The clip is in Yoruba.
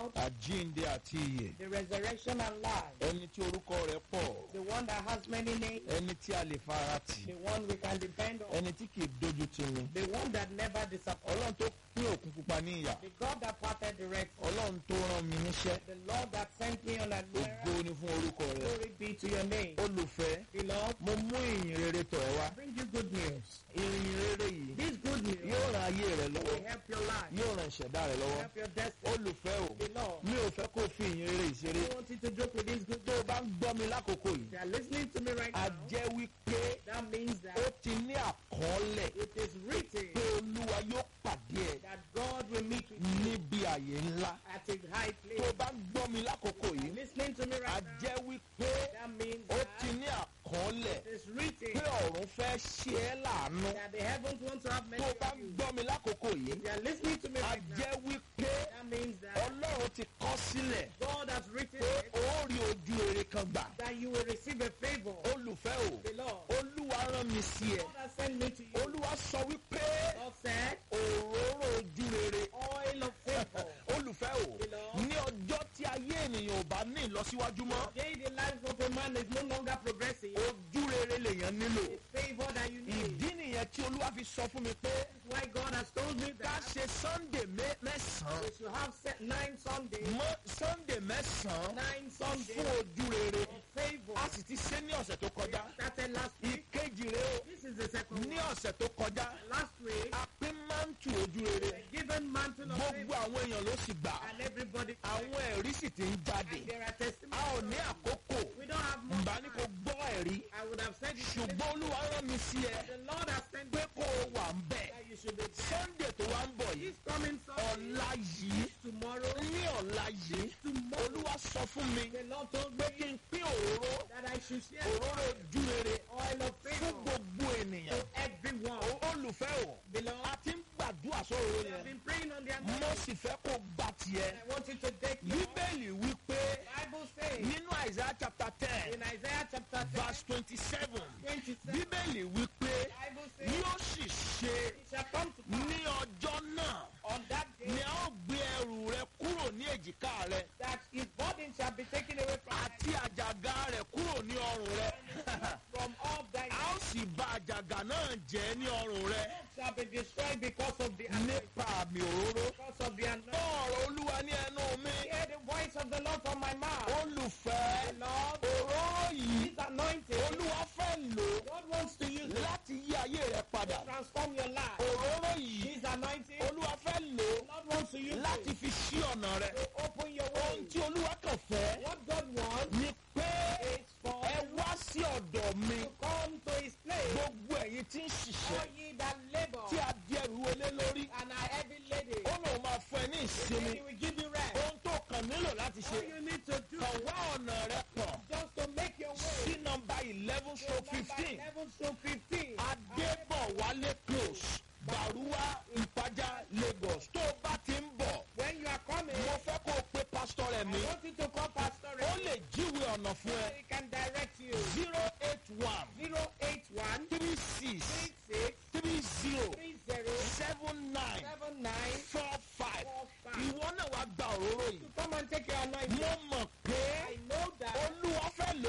about àjíǹde àti ìyè the resurrection and life, ẹni tí orúkọ rẹ̀ pọ̀ the one that has many names, ẹni tí a lè fara tì the one we can depend on, ẹni tí kì í dojú tì ni the one that never disappoints, ọlọ́run tó pín òkun pupa ní ìyà the God that parted the Red Sea, ọlọ́run tó rán mi níṣẹ́ the Lord that sent me on an ògo errand. ni fún orúkọ rẹ̀ Glory be to your name. olùfẹ́ Beloved, mo mú ìyìn rere tọ̀ ẹ́ wá I bring you good news. ìyìn rere yìí This good news yóò ran ayé rẹ lọ́wọ́ will help your life, yóò ran ìṣẹ̀dá rẹ lọ́wọ́ help your destiny. olùfẹ́ o Beloved, mi ò fẹ́ kó o fi ìyìn rere ìṣeré I want you to joke with this good tó o bá ń gbọ́ mi lákòókò yìí If you are listening to me right a now, jẹ́ wípé that means ó that ti ní àkọọ́lẹ̀ it is written pé olúwa yóò pàdé ẹ that God will meet with you níbi àyè ńlá at a high tó o place. bá ń gbọ́ mi lákòókò yìí Listening to me a right now, jẹ́ wípé that means ó ti that ní àkọọ́lẹ̀ it is written pé ọ̀run fẹ́ ṣe ẹ́ láàánú that the heavens want to have tó many o bá of ń you. gbọ́ mi lákòókò yìí If you are listening to me a right now, jẹ́ wípé that means that ọlọ́run ti kọ́ sílẹ̀ God has written pé it, ó rí ojú rere kan gbà that you will receive a favor. olùfẹ́ o The Lord, olúwa rán mi sí ẹ God has sent me to you. olúwa sọ wípé God said, òróró ojú rere oil of favor. olùfẹ́ o Beloved. ní ọjọ́ tí ayé ènìyàn ò bá ní ìlọsíwájú mọ́ Today the life of a man is no longer progressing. ojú rere lèèyàn nílò It's favor that you need. ìdí nìyẹn tí olúwa fi sọ fún mi pé Why God has told me ká that ṣe sunday mẹ́- mẹ́sàn-án we should have set nine Sundays, mọ́ sunday mẹ́sàn-án nine fún Sundays ojú rere of favor. a sì ti ṣe ní ọ̀sẹ̀ tó kọjá Started last week. ìkejì rẹ o This is the second ní one. ọ̀sẹ̀ tó kọjá Last week, a pín mántù ojú rere a given mantle of gbogbo favor, àwọn èèyàn ló sì gbà and everybody. àwọn ẹ̀rí sì ti ń jáde And there are a testimonies. ò ní àkókò We don't have much ǹbá ní kò time. gbọ́ ẹ̀rí I would have said it. ṣùgbọ́n olúwa rán mi sí ẹ The Lord has sent pé me kó o wà ń bẹ̀ that you should be there. sunday tó wá ń bọ̀ yìí This coming Sunday, ọ̀la yìí tomorrow, ní ọ̀la yìí tomorrow, olúwa sọ fún mi the Lord told pé me kí n pín òróró that I should share òróró ojú rere oil of fún favor gbogbo ènìyàn to everyone. O- olùfẹ́ o Beloved, a ti ń gbàdúrà sóòrò we have yẹn been praying on their mo anointing. sì fẹ́ kó gbà tiẹ̀ I want you to take your bíbélì wípé Bible says nínú àìsàn chapter ten in Isaiah chapter 10, verse twenty-seven 27, bíbélì wípé Bible says, yóò sì ṣe It shall come to pass ní ọjọ́ náà on that day ni a ó gbé ẹrù rẹ kúrò ní èjìká rẹ that his burden shall be taken away from, àti àjàgà rẹ kúrò ní ọrùn rẹ from all thy a ó sì bà àjàgà náà jẹ́ ní ọrùn rẹ shall be destroyed because of the anointing. nípa àmì òróró Because of the anointing. gbọ́ ọ̀rọ̀ olúwa ní ẹnu mi Hear the voice of the Lord from my mouth. olùfẹ́ Lord, òróró yìí this anointing, olúwa fẹ́ lò God wants to use it láti yí ayé rẹ padà to transform your life. òróró yìí This anointing, olúwa fẹ́ lò God wants to use láti it fi ṣí ọ̀nà rẹ to open your ohun way. tí olúwa kàn fẹ́ What God wants ni pé is for ẹ wá sí ọ̀dọ̀ mi to come to his place. gbogbo ẹ̀yin tí ń ṣiṣẹ́ All ye that labor tí a di ẹrù olé lórí and are heavy laden, ó lóun máa fún ẹ ní ìsinmi he will give you rest. ohun tó kàn nílò láti ṣe All you need to do kàn wá ọ̀nà rẹ pọ̀ just to make your sí way nọmba eleven to stroke number fifteen 11 to 15. adébọ̀wálé close bàrúwá ìpájà lagos tó o bá ti ń bọ̀ When you are coming, mo fẹ́ kó o pe pásítọ̀ rẹ̀ I mi want you to call Pastor ó Ray lè jíwèé ọ̀nà so fún ẹ that he can direct you. zero eight one 081 three six 36 three zero 30 seven nine 79 four five 45. ìwọ náà wàá gba òróró yìí To come and take your anointing. mo